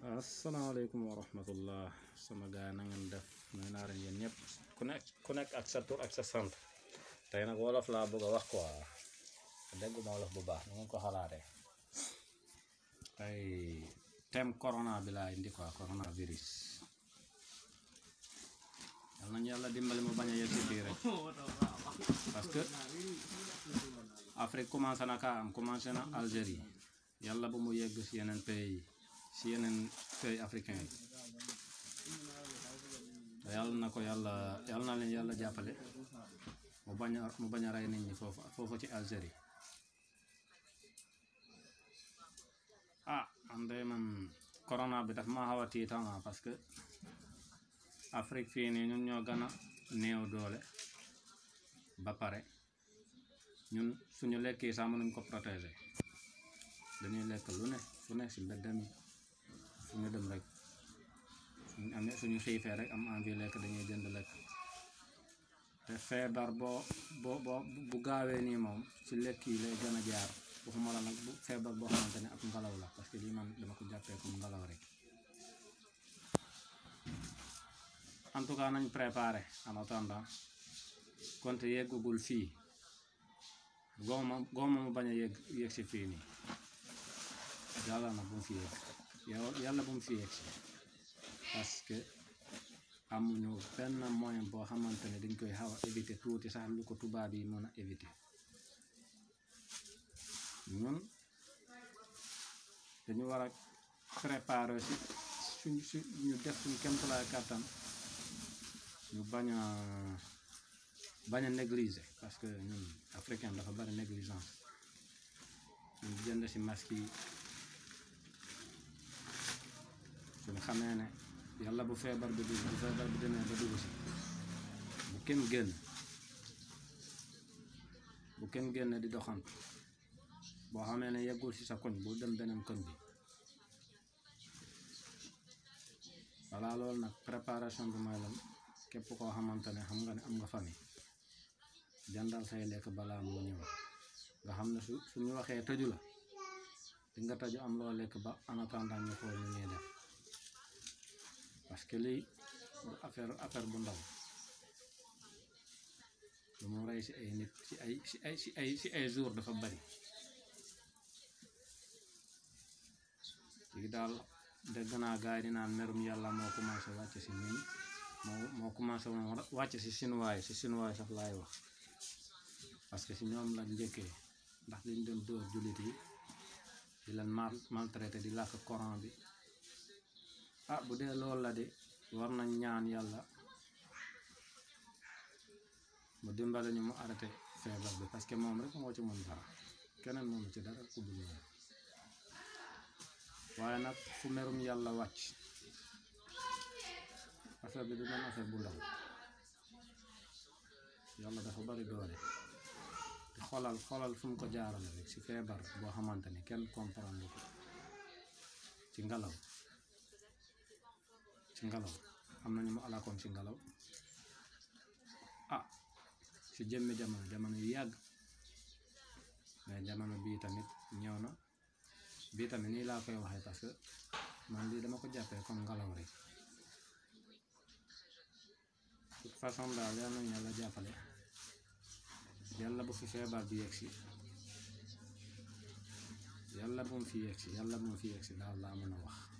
asalaamaaleykum wa rahmatullah sama gaay na ngeen def nuy naa leen yéen ñëpp ku nekk ku nekk ak sa tur ak sa sant tey nag wolof laa bëgg a wax quoi dégguma wolof bu baax nu ngeen ko xalaatee tey thème corona bi laa indi quoi coronavirus yal nañu yàlla dimbali mu bañ a yegg si fii rek parce que Afrique commencé na kaa am commencé na Algérie yàlla bu mu yegg si yeneen pays yi si yeneen pays africain yi te yàlla na ko yàlla yàlla na leen yàlla jàppale mu bañ a mu bañ a rey nit ñi foofu foofu ci Algérie ah man de man corona bi daf ma xaw a tiitama parce que Afrique fii nii ñun ñoo gën a néew doole ba pare ñun suñu lekk yi sax mënuñ ko protéger dañuy lekk lu ne fu ne si mbedd mi fu ñu dem rek suñu amee suñu xiifee rek am envie lekk dañuy jënd lekk te feebar boo boo boo bu gaawee nii moom ci lekk yi lay gën a jaar waxuma la nag bu feebar boo xamante ne ak ngelaw la parce que lii man dama ko jàppee comme ngelaw rek en tout cas nañ préparé en attendant konte yeggagul fii gooma gooma mu bañ a yegg yegg si fii nii yàlla na bu mu fi yegg yow yàlla bu mu fi yegg si parce que amuñu benn moyen boo xamante ne dañ koy xaw a éviter tuuti sax lu ko tubaab yi mën a éviter ñun dañu war a préparer si suñ su ñu def suñ kéemtalaay kàttan ñu bañ a bañ a négliger parce que ñun africain dafa bari négligence ñu jënd si masque yi suñu xamee ne yàlla bu feebar bi dugg bu feebar bi demee ba dugg si bu kenn génn bu kenn génn di doxantu boo xamee ne yeggul si sa koñ bu dem beneen koñ bi voilà loolu nag préparation bi mooy lan képp koo xamante ne xam nga ne am nga famille jàndal say lekk balaa moo ñëw nga xam ne su suñu waxee tëju la di nga tëju am loo lekk ba en attendant ñu xool ñu ñuy def parce que lii du affaire affaire bu ndaw lu mu rey si ay nit si ay si ay si ay si ay jour dafa bari léegi daal dégg naa gars yi di naan merum yàlla moo commencé wàcc si ñun moo moo commencé woon wàcc si sinuwaay si sinuwaay sax laay wax parce que si ñoom la njëkkee ndax liñ doon dóor jullit yi di leen mal maltraité di làkk coran bi ah bu dee loolu la de war nañ ñaan yàlla mu dimbale ñu mu arrêté feebar bi parce que moom rek moo ci mën dara keneen moom ci dara ku dul moom waaye nag fu merum yàlla wàcc affaire bi du doon affaire bu ndaw yàlla dafa bari doole te xoolal xoolal fu mu ko jaarale rek ci feebar boo xamante ni kenn comprendre ko ci ngelaw ci ngelaw am na ñu mu alakoon ci ngelaw ah ci jëmmi jamono jamono yu yàgg mais jamono bii tamit ñëw na bii tamit nii laa koy waxee parce que man lii dama ko jàppee comme ngelaw rek toute façon daal yal nañu yàlla jàppale yàlla bu fi feebar bi yegg si yàlla bu mu fi yegg si yàlla bu mu fi yegg si daal laa mën a wax